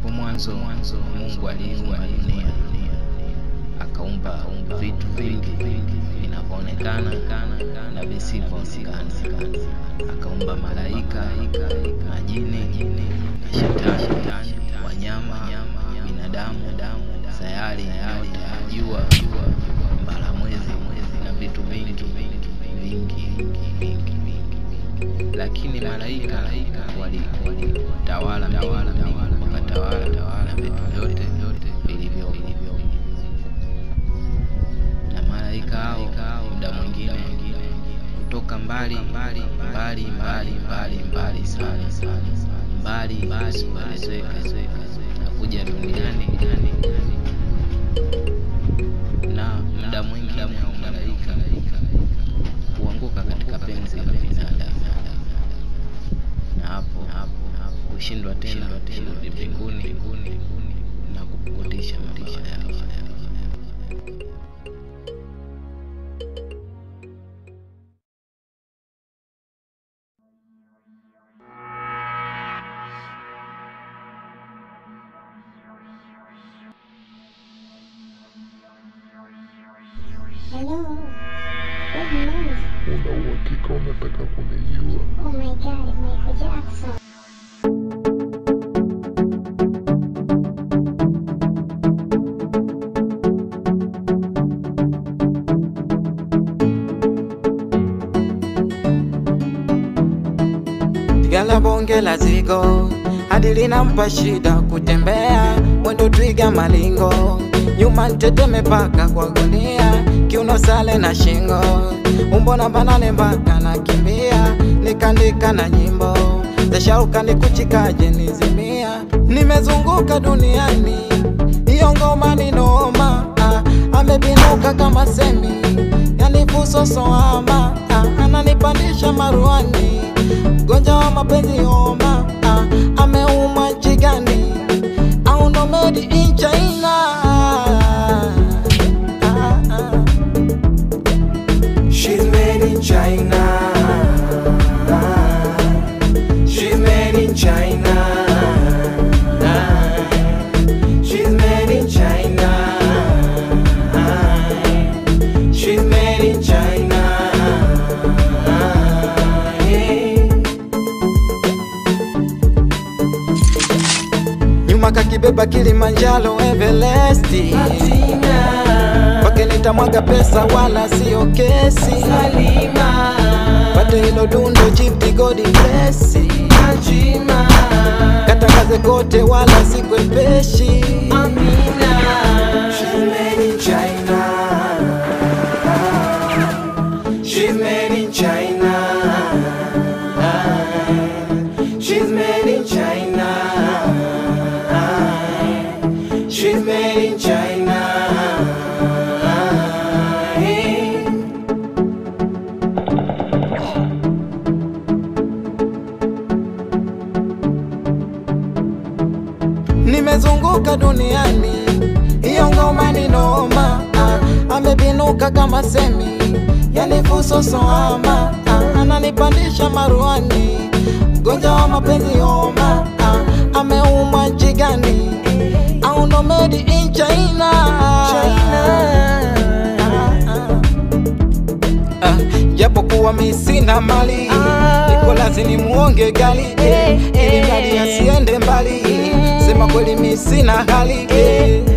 Hapo mwanzo mwanzo Mungu aliumba dunia, akaumba vitu vingi vinavyoonekana na visivyoonekana, akaumba malaika, majini na shetani, wanyama, binadamu, sayari, nyota, jua, mbala mwezi na vitu vingi vingi vingi vingi lakini malaika walitawala mbingu, wakatawala na vitu vyote vilivyo na malaika hao muda mwingine kutoka mbali mbali mbali mbali mbali mbali sana mbali usipoelezeka na kuja duniani na muda mwingine hao malaika huanguka katika penzi la binadamu na hapo kushindwa tena kurudi mbinguni na kupukutisha mabawa yao. Hello. Good morning. Una uhakika unataka kunijua? Oh my god, Michael Jackson. Gala bonge la zigo hadi linampa shida kutembea, mwendo twiga malingo, nyuma nteteme mpaka kwa gunia, kiuno sale na shingo, umbo na banane mpaka nakimbia, nikandika na nyimbo zashauka nikuchikaje nizimia, nimezunguka duniani, iyo ngoma ni noma, ah, amebinuka kama semi, yani fusosoama, ah, ananipandisha maruani mgonjwa wa mapenzi homa, ah, ameumwa nchi gani? Au ndo made in China? Ah, ah. She's made in China. She's made in China. She's made in China. She's made in China. nyuma kakibeba Kilimanjaro Everest, kwake nitamwaga pesa wala sio kesi, Salima. pate hilo dundo chipti godi blesi, Ajima. katangaze kote wala sikwepeshi Amina. She's made in China. She's made in China. She's made in China. She's made in China. nimezunguka duniani, hiyo ngoma ni noma, ah, amebinuka kama semi, yani fusosoama, ah, ananipandisha maruani, mgonjwa wa mapenzi homa, ah, ameumwa nchi gani? Au ndo made in China? Ah, japo kuwa mi sina mali niko lazini muonge gali eh, ili mradi asiende mbali sema kweli mi sina hali eh,